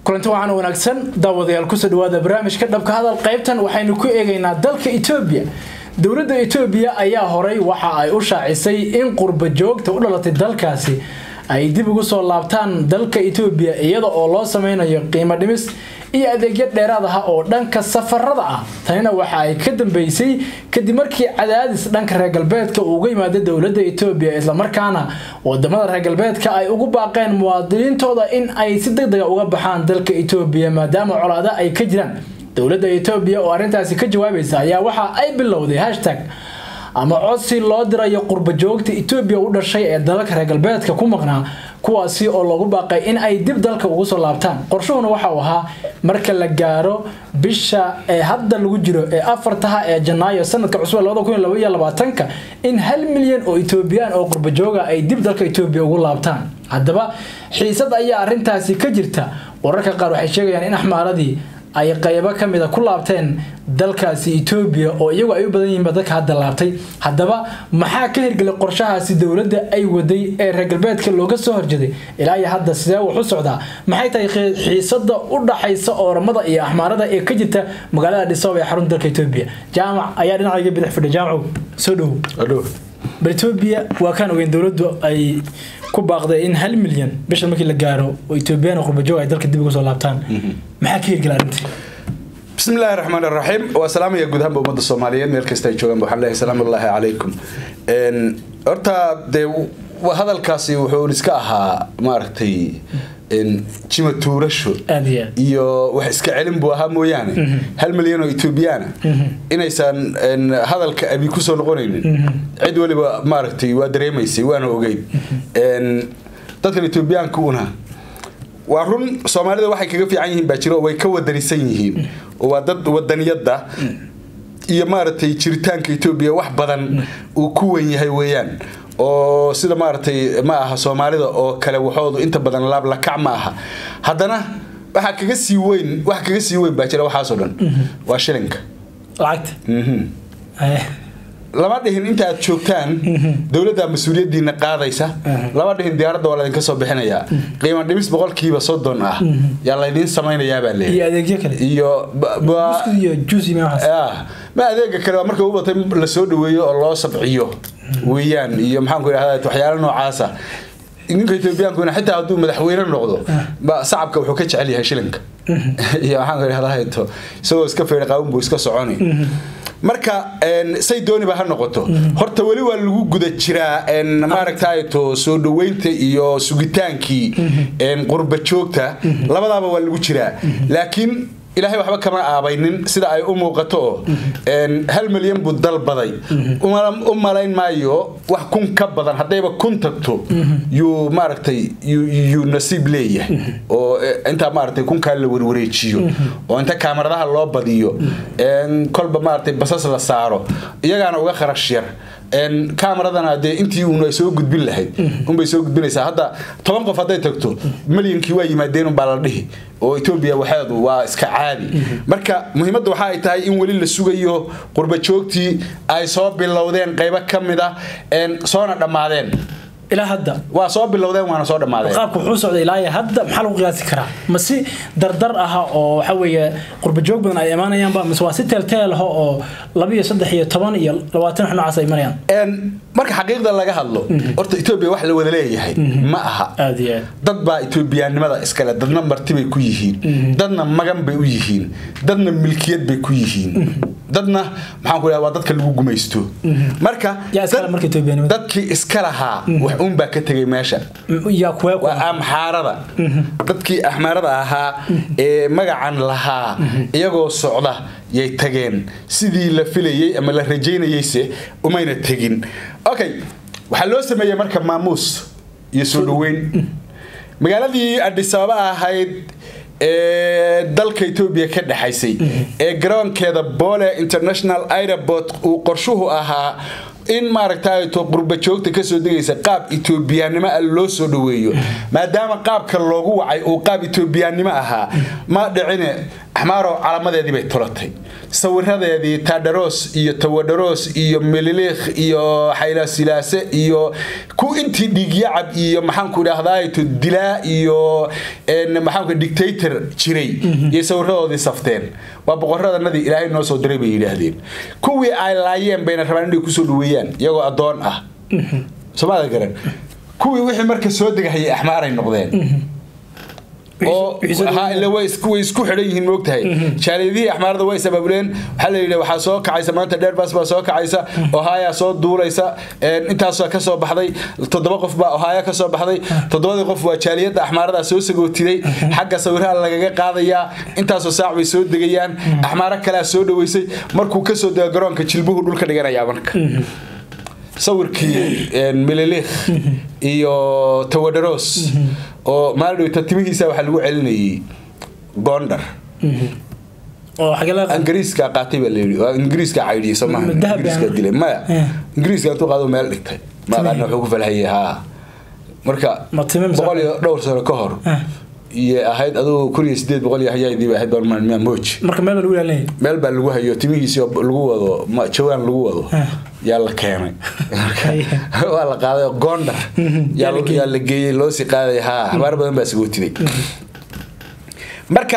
kulanti waxaan wanaagsan daawadayaal kusoo dhawaada barnaamijka dhabka hadal qaybtan waxaynu ku eegaynaa dalka etoobiya dowladda etoobiya ayaa horay waxa ay u shaacisay in qurba joogta u dhalatay dalkaasi ay dib ugu soo laabtaan dalka etoobiya iyada oo loo sameynayo qiimo dhimis iyo adeegyo dheeraad ah oo dhanka safarada ah tanina waxa ay ka dambeysay kadib markii cadaadis dhanka reer galbeedka uu uga yimaada dowladda etoobiya islamarkaana wadamada reer galbeedka ay ugu baaqeen muwaadiniintooda in ay si degdega uga baxaan dalka etoobiya maadaama colaado ay ka jiraan dowladda etoobiya oo arrintaasi ka jawaabaysa ayaa waxa ay bilowday hashtag ama codsi loo dirayo qurba joogta etoobiya u dhashay ee dalalka reer galbeedka ku maqnaa kuwaasi oo loogu baaqay in ay dib dalka ugu soo laabtaan qorshuhuna waxa uu ahaa marka la gaaro bisha ee hadda lagu jiro ee afartaha ee janaayo sanadka cusub ka in hal milyan oo etoobiyaan oo qurba jooga ay dib dalka etoobiya ugu laabtaan haddaba xiisad ayaa arintaasi ka jirta wararka qaar waxay sheegayaan in axmaaradii ay qaybo kamida ku laabteen dalkaasi etoobiya oo iyagu ay u badan yihiinba dadka hadda laabtay haddaba maxaa ka hirgelay qorshahaasi dowladda ay waday ee reer galbeedka looga soo horjeeday ilaa iyo hadda sidee wax u socdaa maxay tahay xiisada u dhaxaysa ooramada iyo axmaarada ee ka jirta magaalada dhisoob ee xarunta dalka etoobiya jaamac ayaa dhinacayga bidix fidhay jaamacow soo dhowo bal etoobiya waa kaan ogeyn dowladdu ay ku baaqday in hal milyan bisha markii la gaaro oo etoobiyaan qurbajoog ay dalka dib uga soo laabtaan maxaa ka hirgela arrintii bismi illaahi raxmaan raxiim waa salaamaya guud ahaanba ummadda soomaaliyeed meel kasta ay joogaan waxaan leeyahay salaamu ullaahi calaykum horta dee hadalkaasi wuxuu iska ahaa maaragtay jima tuurasho iyo wax iska celin buu ahaa mooyaane hal milyan oo etoobiyaana inaysan hadalka abi kusoo noqonaynin cid waliba maaragtay waa dareemaysay waana ogeyn dadkan etoobiyaanka una waa run soomaalida waxay kaga fiican yihiin baa jiro way ka wadanisan yihiin oo waa dad wadaniyadda iyo maaragtay jiritaanka etoobiya wax badan uu ku wen yahay weeyaan oo sida maaragtay ma aha soomaalida oo kale waxoodu inta badan laablakac ma aha haddana waxaa kaga sii weyn wax kaga sii weyn baa jira waxaasoo dhan waa shilinka lacagta lama dhihin inta aad joogtaan dowladda mas-uuliyadiina qaadaysa lama dhihin diyaaradda waa laydinka soo bixinayaa qiimo dhimis boqolkiiba soddon ah yaa laydiin samaynayaabaa leeyahay iyo adeegyo kale iyo iyo juice iyo waxaas ma adeega kale waa marka u batay la soo dhaweeyo oo loo sabciyo weeyaan iyo maxaanku idhahdaa waxyaalo noocaasa ninka etoobiyankuna xitaa hadduu madaxweyne noqdo sacabka wuxuu ka jecel yahay shilinka iyo maxaanku idhahdaa isagoo iska feedha qaawin buu iska soconi marka say dooniba ha noqoto horta weli waa lagu guda jiraa maaragtayto soo dhaweynta iyo sugitaankii qurba joogta labadaaba waa lagu jiraa laakiin ilaahay waxba kama aabaynin sida ay u muuqato oo hal milyan buu dalbaday u malayn maayo wax kun ka badan haddayba kun tagto yuu maaragtay yuu nasiib leeyahay oo intaa maaragtay kunkaa la warwareejiyo oo inta kaamaradaha loo badiyo kolba maaragtay basas la saaro iyagaana uga kharash yar kamaradana dee intii uun soo gudbin lahayd unbay soo gudbinaysaa hadda toban qof hadday tagto milyankii waa yimaadeen unbaa la dhihi oo etoobiya waxeedu waa iska caadi marka muhiimadda waxa ay tahay in weli la sugayo qurba joogtii ay soo bilowdeen qaybo ka mid ah soona dhammaadeen ilaa hadda waa soo bilowdeen waana soo dhammaadeen qaabka wuxuu socday ilaa iyo hadda maxaa lagu qiyaasi karaa ma si dardar ah oo waxa weeye qurba joog badan ay imaanayaanba mise waa si teelteel ah oo laba iyo saddex iyo toban iyo labaatan wax noocaas ay marayaan marka xaqiiqda laga hadlo horta etoobiya wax la wada leeyahay ma aha aad iyo aad dad baa etoobiyaannimada iskale dadna marti bay ku yihiin dadna magan bay u yihiin dadna milkiyad bay ku yihiin dadna maxaan ku dhaha waa dadka lagu gumaysto marka yaa iskale marka etoobiyaanimada dadkii iska lahaa wax uun baa ka tegay meesha yaa kuwee waa amxaarada dadkii axmaarada ahaa ee magacan lahaa iyagoo socda yay tageen sidii la filayey ama la rajaynayeyse umayna tegin okay waxaa loo sameeyey marka maamuus iyo soo dhaweyn magaaladii adhisaaba ahayd ee dalka etoobiya ka dhexaysay ee garoonkeeda boole international airport uu qorshuhu ahaa in maaragtayto qurba joogta kasoo degaysa qaab etoobiyaannimo ah loo soo dhaweeyo maadaama qaabka loogu wacay uu qaab etoobiyaannimo ahaa ma dhicine axmaaro calamadeedii bay tulatay sawiradeedii taadharoos iyo tawadharoos iyo meliliikh iyo xaylasilaase iyo ku intii dhiigyacab iyo maxaanku idhaahdaa dilaa iyo maxaanku dictator jiray iyo sawiradoodii safteen waa boqoradanadii ilaahay noo soo diray bay yidhaahdeen kuwii ay laayeen bayna rabaan inay kusoo dhaweeyaan iyagoo addoon ah somaada garan kuwii wixii marka soo degahayay axmaaray noqdeen oo way isku xidhan yihiin moogtahay jaaliyadihii axmaarada way isabaabuleen waxaa la yidhi waxaa soo kacaysa maanta dheerbas baa soo kacaysa ohaya soo duulaysa intaasoo ka soo baxday toddoba qof baa ohaya ka soo baxday toddobadii qof waa jaaliyadda axmaarada soo sagootiday xagga sawiraha lagaga qaadayaa intaasoo saac bay soo degayaan axmaaro kalea soo dhaweysay markuu kasoo dego garoonka jilbuhu dhulka dhiganayaa marka sawirkii mililikh iyo tawadharoos oo maaldhowta timihiisa waxaa lagu celinayay gondar ingiriiska qaatay baa layidhi waa ingiriiska caydhiyay soo maaha ingiriiska dilay maya ingiriiska intuu qaado meel dhigtay maaqaana wuxuu ku falhayay haa marka boqol iyo dhowr sano ka hor iyo ahayd adugu kun iyo sideed boqol iyo hayaydii bay ahayd barmaan mooj marka meel baa lagu ilaalinaya meel baa lagu hayo timihiisi lagu wado jawaan lagu wado yaa la keenay waa la qaaday gondar yaa la geeyey loo sii qaaday haa habaar badan baa sagootiday marka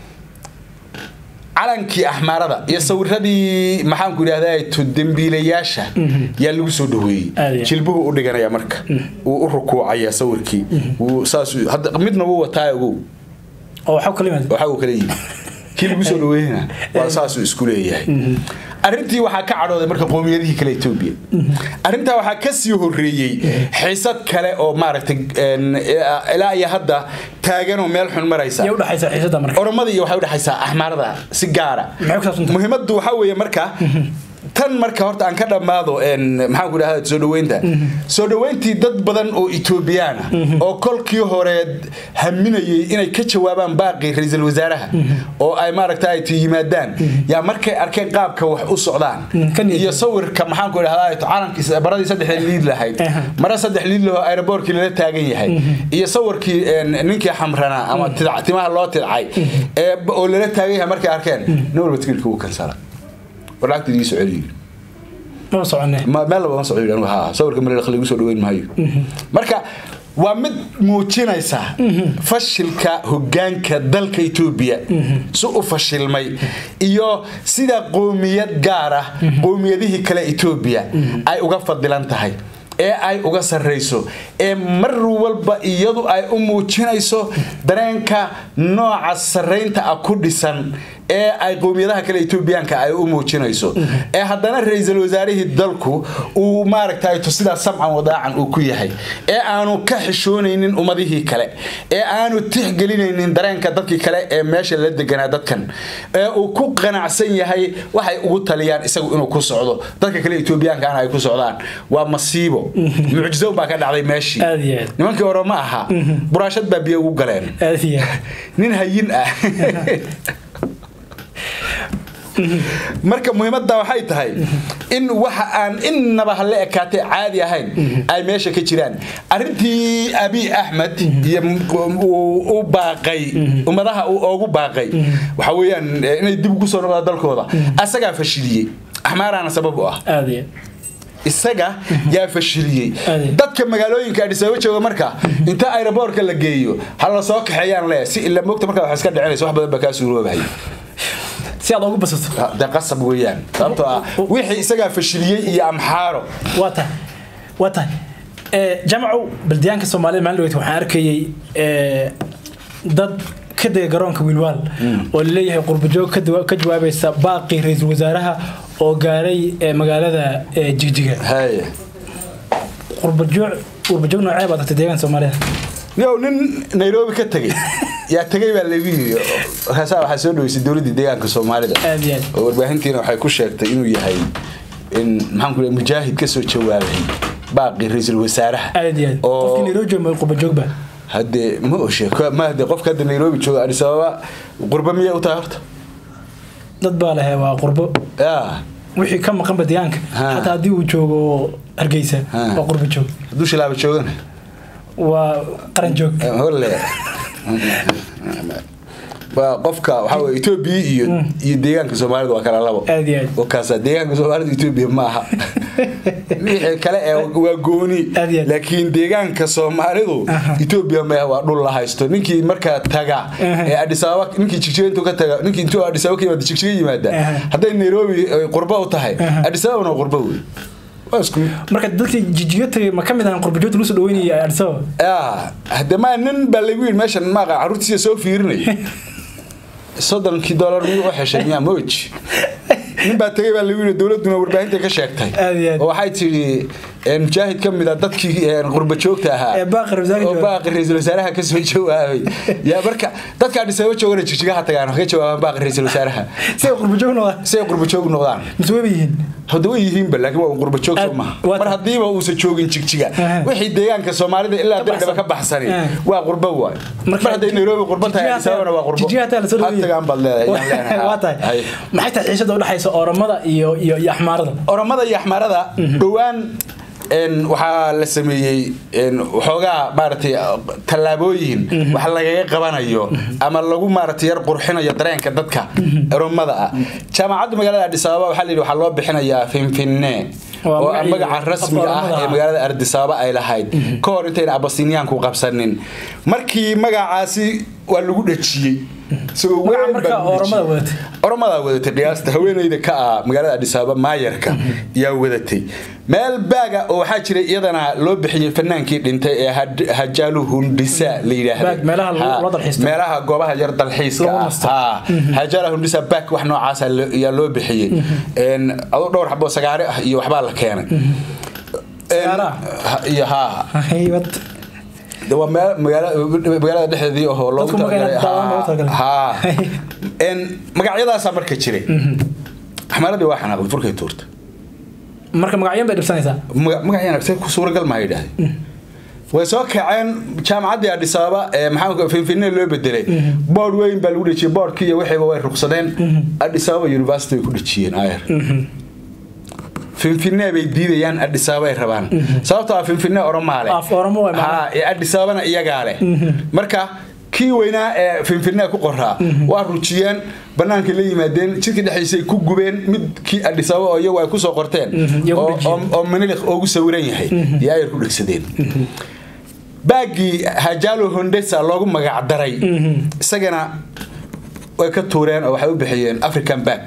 calankii axmaarada iyo sawiradii maxaanku idhahdaa dembiilayaasha yaa lagu soo dhaweeyey jilbuhu u dhiganaya marka wuu u rukuucaya sawirkii saas midna wuu wataa ogow waxa uu kala yimi kii lagu soo dhaweeyana waa saasuu isku leeyahay arrintii waxaa ka cadhooday marka qoomiyadihii kale etoobiya arrintaa waxaa ka sii horeeyey xiisad kale oo maaragtay ilaa iyo hadda taaganoo meel xun maraysa oromada iyo waxay udhexaysaa axmaarada si gaara muhiimaddu waxaa weeye marka tan marka horta aan ka dhammaado maxaanku idhahda soo dhaweynta soo dhaweyntii dad badan oo etoobiyaan ah oo kolkii hore haminayay inay ka jawaabaan baaqii ra-iisul wasaaraha oo ay maaragta ay yimaadaan yaa markay arkeen qaabka wax u socdaan iyo sawirka maxaanku idhahda calankii baradii saddex liid lahayd mara saddex liid laho aeroboortkii lala taagan yahay iyo sawirkii ninkii xamranaa ama timaha loo tidcay oo lala taagan yahay markay arkeen nin walba tigirkii wuu kansala warlacagta idii soo celiyo meel laba ma socdo anigu haa sawirka maleelakh lagu soo dhaweyn maayo marka waa mid muujinaysa fashilka hogaanka dalka etoobiya si u fashilmay iyo sida qoomiyad gaar ah qoomiyadihii kale etoobiya ay uga fadilan tahay ee ay uga sarrayso ee mar walba iyadu ay u muujinayso dareenka nooca sarraynta ah ku dhisan ee ay qowmiyadaha kale etoobiyaanka ay u muujinayso ee haddana ra-iisul wasaarihii dalku uu maaragtay sidaa samcan wadaacan uu ku yahay ee aanu ka xishoonaynin ummadihii kale ee aanu tixgelinaynin dareenka dadkii kale ee meesha la deganaa dadkan ee uu ku qanacsan yahay waxay ugu taliyaan isagu inuu ku socdo dadka kale etoobiyaankaana ay ku socdaan waa masiibo mucjiso baa ka dhacday meeshii nimankii hore ma aha buraashad baa biyo ugu galeen nin hayin ah marka muhiimadda waxay tahay in waxa aan innaba hala ekaatay caadi ahayn ay meesha ka jiraan arintii abiy axmed iyo u baaqay ummadaha uu oogu baaqay waxa weeyaan inay dib ugu soo noqdaan dalkooda asagaa fashiliyey axmaaraana sabab u ah isaga yaa fashiliyey dadka magaalooyinka adhisababa jooga marka inta aeroboortka la geeyo ha la soo kaxeeyaan le si ila mogta markaa wax iska dhicinaysa wax badan baa kaa suuroobahaya si aad ugu basato de qasab weeyaan sababtoo ah wixii isagaa fashiliyey iyo amxaaro waa tahay waa tahay jamacu baldiyaanka soomaalida maalin dhaweyta waxaan arkayay dad ka dega garoonka wiilwaal oo laleeyahay qurbajoog ka jawaabaysa baaqii ra-iisul wasaaraha oo gaaray magaalada jigjiga qurbajoog noocee baad tagtay deegaanka soomaalida yow nin nairobi ka tegay yaa tegay baa lagu yiri markaasaa waxaa soo dhaweysay dowladdii deegaanka soomaalida oo warbaahintiina waxay ku sheegtay inuu yahay in maxaan ku mujaahid ka soo jawaabay baaqii ra-iisul wasaaraha qofkii nairobi jooga qurbajoogba haddee ma oshe ma hadee qofka hadda nairobi jooga adis ababa qurba miyay u tahay horta dad baa lehe waa qurbo ya wixii ka maqanba deegaanka xataa haddii uu joogo hargeysa waa qurba joog hadduu shilaaba joogana waa qaran joog holle waa qofka waxaa weye etoobiya iyo iyo deegaanka soomaalida waa kala labo Aad iyo aad. wakaasa deegaanka soomaalida etoobiya ma aha wixii kale ee waa gooni Aad iyo aad. laakiin deegaanka soomaalidu Aha. etoobiya ma waa dhul la haysto ninkii markaa taga Aha. ee adis ababa ninkii jigjiga intuu ka taga ninkii intuu adis ababa ka yimaada jigjiga yimaada Aha. hadday nairobi ay qurbo u tahay Aha. adis ababana waa qurbo wey waa isku mid marka dadkii jijiyo tagay ma ka mid ahan qurbajoogta lagu soo dhaweynayay Addis Ababa Ah, hadde ma nin baa lagu yidhi meeshan maaqa carruurtiisa soo fiirinay soddonkii dollar miyuu u xeshay miyaa moj nin baa tegay baa lagu yidhi dowladduna warbaahinta ka sheegtay Aad iyo aad. oo waxay tidhi een, mujaahid ka mid a dadkii een, qurba joogta ahaa Ee baaqi ra'iisul wasaaraha oo jooga. baaqi ra-iisul wasaaraha ka soo jawaabay yaa marka dadka Addis Ababa joogana jigjigaha tagaan waxay ka jawaabaan baaqi ra-iisul wasaaraha si ay qurbajoogna waa si ay qurba joog noqdaan mise wayba yihiin hadda way yihiinba laakiin waa un qurba joog soo Aad- maha waa mar tahay. haddiiba uusan joogin jigjiga Aha. wixii deegaanka soomaalida ilaa Ka dardhaba baxsan. ka baxsani Aha. waa qurbo waay Marka mar hadday nairobi qurbo tahay Jigjigaha Addis Ababana waa qurbo jigjigaha taa la soo dhaweeyay. hatagaan baad leedahay yaan leenahay. waa tahay Hay. maxay tahay xiisada u dhaxaysa oromada iyo iyo iyo axmaarada oromada iyo axmaarada dhowaan een, waxaa la sameeyey een, waxoogaa maaragtay tallaabooyin wax lagaga qabanayo ama lagu maaragtay yar qurxinayo dareenka dadka oromada ah jaamacadda magaalada Addis Ababa waxaa la yidhi waxaa loo bixinayaa finfinne Waa oo ah magacii magaca afka rasmiga ah Oromada ee ah. magaalada Addis Ababa ay lahayd ka hor intayna abasiniyaanku qabsanin markii magacaasi waa lagu dhajiyey isagoo magaca weyn baa marka lagu dhajiyey. oromada wadatay oromadaa wadatay qiyaasta haweeneyda ka ah magaalada Addis Ababa maayarka yaa wadatay meel baaga oo waxaa jiray iyadana loo bixiyey fanaankii dhintay ee Had- Hajalu Hundisa la yiraahdo Baag, meelaha lagu- Ha, loo dalxiisto. meelaha goobaha yar dalxiiska Lagu ah nasto. ha Hajalu Hundisa baag wax noocaas ah lo- yaa loo bixiyey een adoo dhowr xabo sagaare ah iyo waxbaa la keenay Een, Sagaara? ha- iyo ha haybad de waa meel magaala magaalada dhexdeedii oo loogu Dadku magaala talagalay daawan loogu talagalay. ha en magacyadaasaa marka jiray axmaaradii waa xanaaqday furkay tuurta marka magacyan bay dhibsanaysaa Maga- magacyana se ku suuragal maa yidhaahday way soo kaceen jaamacaddii Addis Ababa ee maxaa finfinne loo bedelay board weyn baa lagu dhejiyey boardkii iyo wixiiba way ruqsadeen Addis Ababa University way ku dhejiyeen ayar finfinne bay diidayaan Addis Ababa ay rabaan sababtoo ah finfinne oromaale Af Oromo waay macnaha. ha ee Addis Ababana iyagaa leh marka kii weynaa ee finfinne ku qoraa waa rujiyeen banaanka la yimaadeen jidka dhexdiisa ay ku gubeen mid kii Addis Ababa oo iyagu ay ku soo qorteen iyagu oo- dhejiyeen. oo oo manilik ugu sawiran yahay iyo ayar ku dhegsadeen baagii hajalo hondesa loogu magac daray isagana way ka tuureen oo waxay u bixiyeen african bag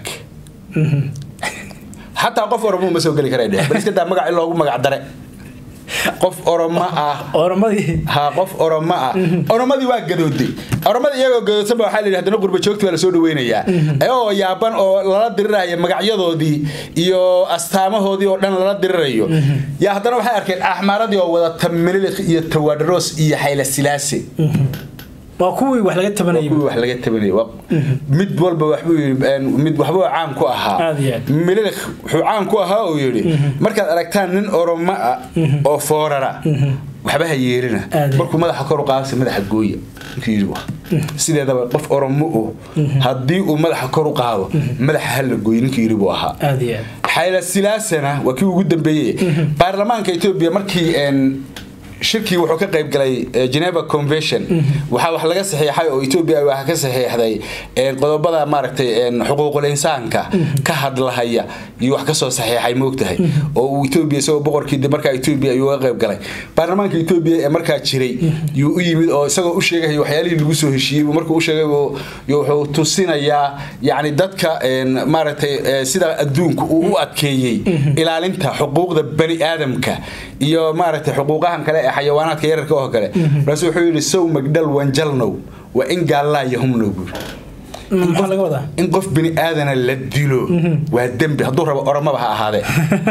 xataa qof oromo ma soo geli karay dheh bal iska daa magac in loogu magac dare qof oromo ah oromadii ha qof oromo ah oromadii waa gadooday oromadii iyagoo gadoodsan ba waxaa la yidhi haddana qurba joogti baa lasoo dhaweynayaa ayagoo yaaban oo lala diriraya magacyadoodii iyo astaamahoodii oo dhan lala dirirayo yaa haddana waxay arkeen axmaaradii oo wadata menilik iyo tawadros iyo xayla silaase waa kuwii wax laga tabanayay kuwii wax laga tabanayay Waa- mid walba waxbuu yidhi een, mid waxbuu caan ku ahaa Aad iyo aad. melilik wuxuu caan ku ahaa uu yidhi markaad aragtaan nin oromo ah oo foorara waxba ha yeerina Aad iyo markuu madaxa kor u qaadaysa madaxa gooya ninkii yidhi waa sideedaba qof oromo uh haddii uu madaxa kor u qaado madaxa ha la gooyo ninkii yidhi buu ahaa aad iyo aad xayla silaasana waa kii ugu dambeeyey baarlamaanka etoobiya markii een, shirkii wuxuu ka qayb galay eh, Geneva Convention waxaa wax laga saxiixay oo Ethiopia waxa ka saxiixday een, qodobada maaragtay een, xuquuqul insaanka ka hadlahaya iyo wax ka soo saxiixay moogtahay oo uu Ethiopia isagoo boqorkii dib markaa Ethiopia ayuu ka qayb galay baarlamaanka Ethiopia ee markaa jiray yuu u yimid oo isagoo u sheegay waxyaalihii lagu soo heshiiyey buu markuu u sheegay buu- yuu wuxuu tusinayaa yacni dadka een, maaragtay eh, sida adduunku uu u adkeeyey ilaalinta xuquuqda bani aadamka iyo maaragtay xuquuqahan kale ee xayawaanaadka yararka oo kale markaasu wuxuu yidhi sow magdhal wanjalnow waa in gaallaa yahumnow buuri maxaa laga wadaa in qof bini aadana la dilo waa dembi hadduu rabo oromaba ha ahaadee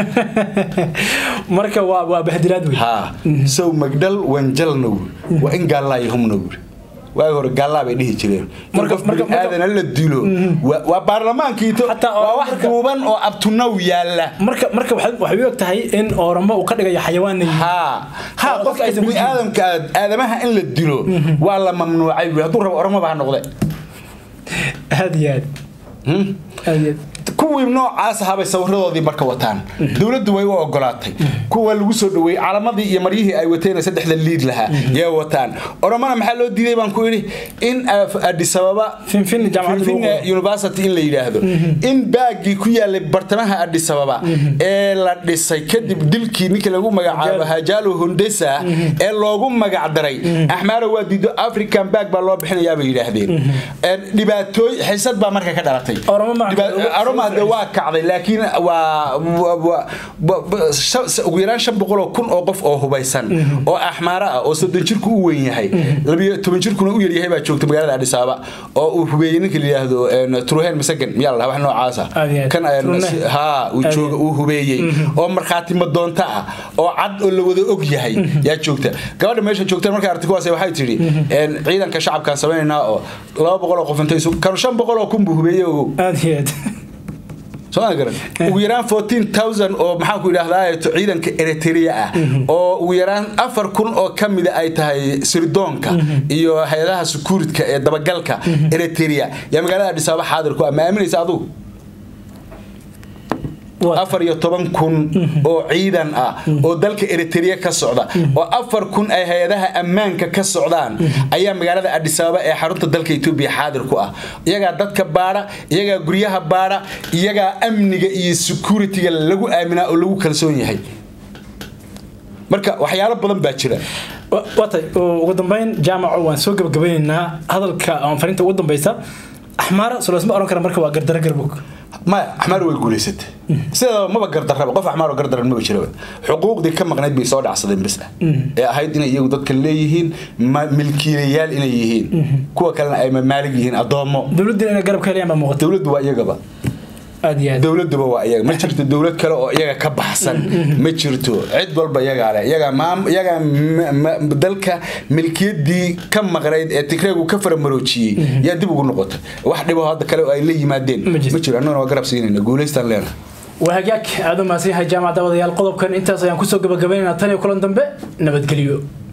marka waa waa bahdilaad wey haa sow magdhal wanjalnow waa in gaallaa yahumnow buuri waagi hore gaallaa bay dhihi jireen in Marka- qof marka- bini aadana la dilo waa- waa baarlamaankii to- Xataa waa wax marka- duuban oo abtunaw yaalla marka marka waxay waxay u eg tahay in oromo uu ka dhigayo xayawaan ay haa haa Oo qofka dadka aysan ku bini jirin. aadamka aadamaha in la dilo waa la mamnuucay buuri hadduu rabo oromaba ha noqde aad iyo aad Hmm? aad iyo aad kuwii noocaas ahaabay sawiradoodii marka wataan dowladdu way u ogolaatay kuwa lagu soo dhaweeyey calamadii iyo maryihii ay wateen saddexda liid lahaa yay wataan oromana maxaa loo diiday baan ku idhi in addis ababa Finfin jaamacadda lagu Finfin qoro. university in la yidhaahdo in baagii ku yaalay bartamaha addis ababa ee la dhisay kadib dilkii ninkii lagu magacaabo hajaalo hondesa ee loogu magac daray axmaara waa diido african baag baa loo bixinayaa bay yidhaahdeen Een, dhibaatooy xisad baa marka ka dhalatay Oromo ma- Dhiba- Oromo hadee waa kacday laakiin waa waa- waa- ba- ba- shan- ugu yaraan shan boqol oo kun oo qof oo hubaysan oo axmaara ah oo soddon jirku u weyn yahay labiyo toban jirkuna u yaryahay baa joogta magaalada addis ababa oo uu hubeeyey ninka la yidhaahdo een, truhen masagan miyaa la dhahaa wax noocaasa Aad iyo aad. kan een, Truhe. si- haa uu Aad jooga iyo uu hubeeyey oo markhaati madoonta ah oo cad oo la wada og yahay yaa joogta gabadha meesha joogta markay aragtay kuwaas waxay tidhi een, ciidanka shacabkaan samaynaynaa oo laba boqol oo qof intay isu kanu shan boqol oo kun buu hubeeyey ogow aad iyo aad soo ma garan ugu yaraan 14000 oo maxaan ku idhaahdaa ciidanka Eritrea ah oo ugu yaraan afar kun oo kamida ay tahay sirdoonka iyo hay'adaha security ee dabagalka Eritrea yaa magaalada Addis Ababa xaadir ku ama aaminaysa adigu Waa- afar iyo toban kun oo ciidan ah oo dalka Eritrea ka socda oo afar kun ay hay-adaha ammaanka ka socdaan ayaa magaalada Addis Ababa ee xarunta dalka Ethiopia xaadir ku ah iyagaa dadka baara iyagaa guryaha baara iyagaa amniga iyo security-ga lagu aaminaa oo lagu kalsoon yahay marka waxyaalo badan baa jira Wa- watay oo ugu dambeyn jaamaco waan soo gabagabaynaynaa hadalka ama fariinta ugu dambeysa axmaara sulaysma oran kara marka waa gardara garbog maya axmaar way guulaysatay sideedaba maba gardarraba qof axmaar oo gardaran maba jiraba xuquuqdii ka maqnayd bay soo dhacsadeen bas ah ee ahayd inay iyagu dadka leeyihiin ma- milkiilayaal inay yihiin kuwa kalena ay mamaalig yihiin addoommo dowladdiina inay garab ka helayaan baa muuqata dowladdu waa iyagaba aad iyo aad dowladuba waa iyaga ma jirto dowlad kale oo iyaga ka baxsan ma jirto cid walba iyagaa leh iyagaa maam iyagaa ma- ma- dalka milkiyadii ka maqnayd ee tigreegu ka faramaroojiyey yaa dib ugu noqotay wax dhibo hadda kale oo ay la yimaadeen Ma jirto. ma jiro annaguna waa garab siinayna guulaystaan leena waa hagaag aad u mahadsan yahay jaamacadda wadayaal qodobkan intaas ayaan kusoo gabagabaynaynaa tan iyo kulan dambe nabadgelyo